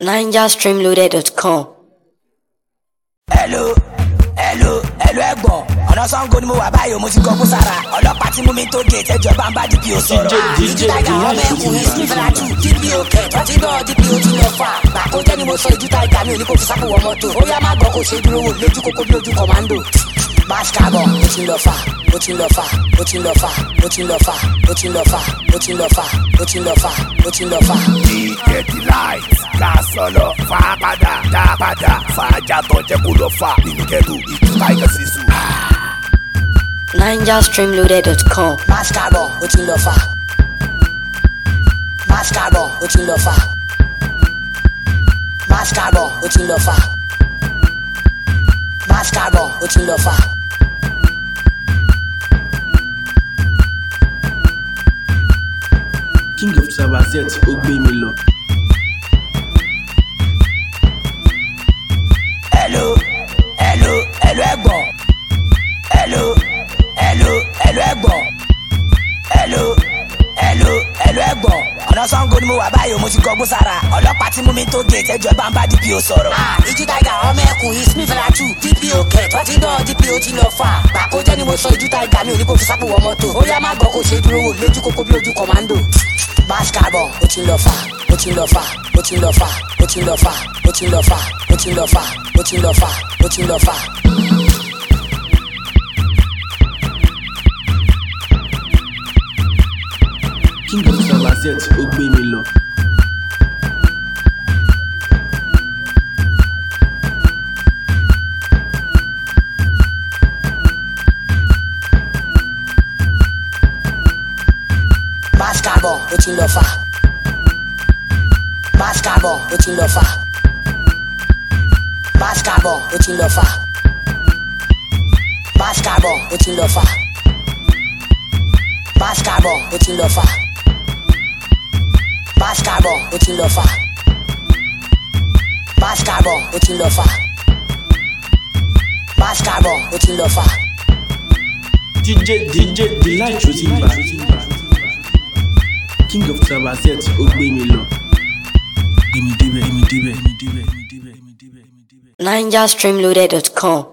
NigerStreamloaded.com. hello hello hello ẹ̀gbọ́n ọ̀nà sango ni mo wà báyìí o mo ti kọ́ kó sára ọlọ́pàá tí mú mi tó gé ìtẹ́jọba ń bá dpo sọ̀rọ̀ ìjú táìgà ọmọ ẹkùn history fẹ́lájú dpo kẹt ọtí náà dpo ti lọ fà gbàkó jẹ́ ni mo sọ ìjú táìgà mi ò ní kó fi sápò wọ mọ́tò ó yá má gbọ́ kó ṣe dúró wò lójú kókó bí ojú kọ̀mándò bash carbon ó ti lọ fà ó ti lọ fà ó ti lọ fà ó ti lọ fà ó ti lọ fà ó ti lọ fà ó ti lọ fà ó ti lọ fà. ìjẹ́tì láì ká sọ̀lọ̀ fà á padà dá a padà fà á jàtọ̀ jẹ́ kó lọ fà nínú kẹ́tù ìtura ìkànsí sùn. NigerStreamloaded.com. bash carbon ó ti lọ fà bash carbon ó ti lọ fà bash carbon ó ti lọ fà bash carbon ó ti lọ fà. king of sabazet ó gbé mi lọ. hello hello hello ẹ̀gbọ́n hello hello hello ẹ̀gbọ́n hello hello hello ẹ̀gbọ́n ọ̀nà sango ni mo wà báyìí o mo ti kọ́ gbó sára ọlọ́pàá tí mú mi tó gé ìtẹ́jọba ń bá dpo sọ̀rọ̀. ìjú táìgà ọmọ ẹkùn ismi fẹ́lájú dpo kẹt ọtí náà dpo ti lọ fà gbàkó jẹ́ ni mo sọ ìjú táìgà mi ò ní kó fi sápò wọ mọ́tò ó yá má gbọ́ kó ṣe dúró wò lójú kókó bí ojú kọ̀mándò bash carbon ó ti lọ fà ó ti lọ fà ó ti lọ fà ó ti lọ fà ó ti lọ fà ó ti lọ fà ó ti lọ fà ó ti lọ fà. king of sabazet ó gbé mi lọ. bash carbon ó ti lọ fà bash carbon ó ti lọ fà bash carbon ó ti lọ fà bash carbon ó ti lọ fà bash carbon ó ti lọ fà bash carbon ó ti lọ fà bash carbon ó ti lọ fà bash carbon ó ti lọ fà. dj dj delight ó ti ń bà. king of sabazet ó gbé mi lọ. gbé mi débẹ̀ gbé mi débẹ̀ gbé mi débẹ̀ gbé mi débẹ̀ gbé mi débẹ̀. NigerStreamloaded.com.